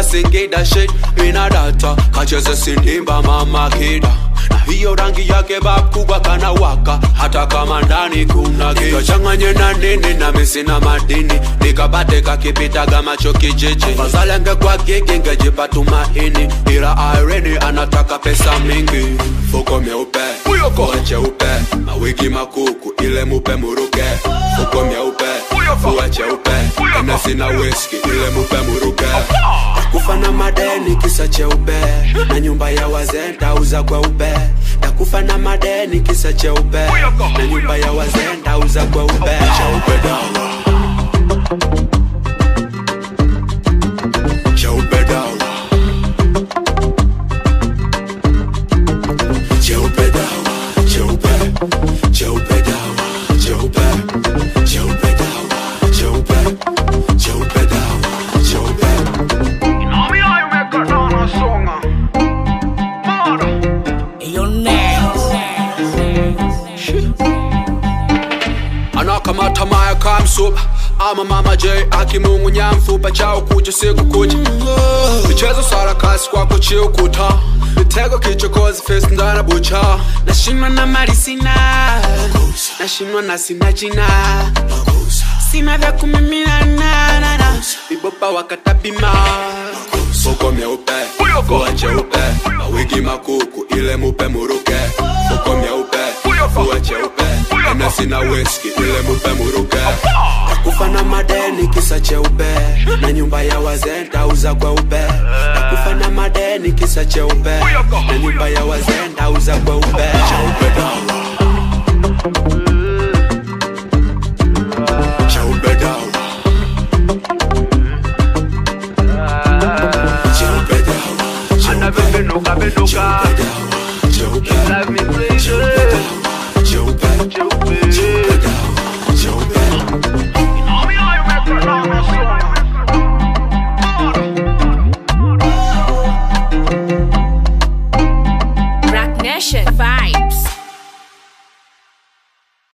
Singida shit ina data kacheze sindimba mama kida na hiyo rangi yake bakubwa kana waka hata kama ndani kuna kachanganye na nini na misi na madini nikabate kakipitaga macho kijiji fazalenge kwa gigi ngejipa tumaini ila Irene anataka pesa mingi fuko myeupe fuko cheupe mawigi makuku ile mupe muruke fuko myeupe fuko cheupe enesi na whisky ile mupe muruke takufa na madeni kisa cheupe na nyumba ya wazee ntauza kweupe takufa na madeni kisa cheupe na nyumba ya wazee ntauza kweupe cheupe dawa cheupe dawa cheupe dawa cheupe cheupe dawa cheupe cheupe dawa cheupe cheupe dawa cheupe Yo, next. anakamata maya kamsuba ama mama j akimung'unya mfupa chao kucha siku kucha michezo sarakasi kwako chiukuta mitego kichokozi fesi ndana bucha nashindwa na mali sina nashindwa na sina jina sina vya kumiminana vibopa wakatapima fuko myeupe fuko cheupe mawigi makuku ile mupe muruke fuko myeupe fuko cheupe enesi na whisky ile mupe muruke takufa na madeni kisa cheupe na nyumba ya wazee ntauza kweupe takufa na madeni kisa cheupe na nyumba ya wazee ntauza kweupe